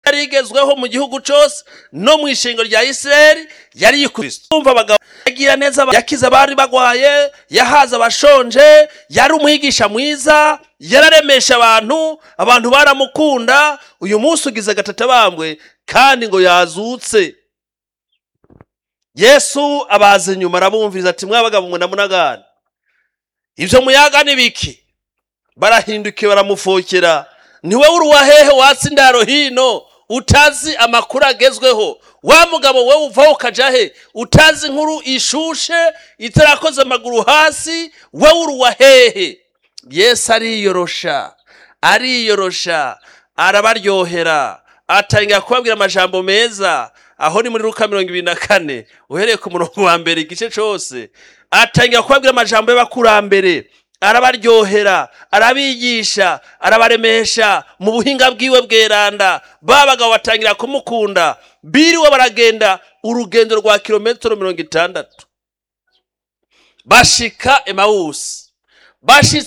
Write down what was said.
yari igezweho mu gihugu cyose no mu ishingo rya isirayeli yari yikristo umva abagabo yagira neza yakize abari bagwaye yahaza abashonje yari umwigisha mwiza yararemesha abantu abantu baramukunda uyu munsi ugize agatatambwe kandi ngo yazutse yesu abaza inyuma arabumviriza ati mwabagabo mwe namunagana ibyo muyaga ni biki barahindukiye baramufokera niwe uruwahehe watsi indaro hino utazi amakuru agezweho wa mugabo we uvaho ukaja he utazi inkuru ishushe itarakoze amaguru hasi we uruwahehe yesu ariyorosha ariyorosha arabaryohera atangira kubabwira amajambo meza aho ni muri ruka mirongo ibiri na kane uhereye ku murongo wa mbere igice cyose atangira kubabwira amajambo y'abakurambere arabaryohera arabigisha arabaremesha mu buhinga bwiwe bweranda ba bagabo batangira kumukunda biriwe baragenda urugendo rwa kilometero mirongo itandatu bashika emawusi bashitse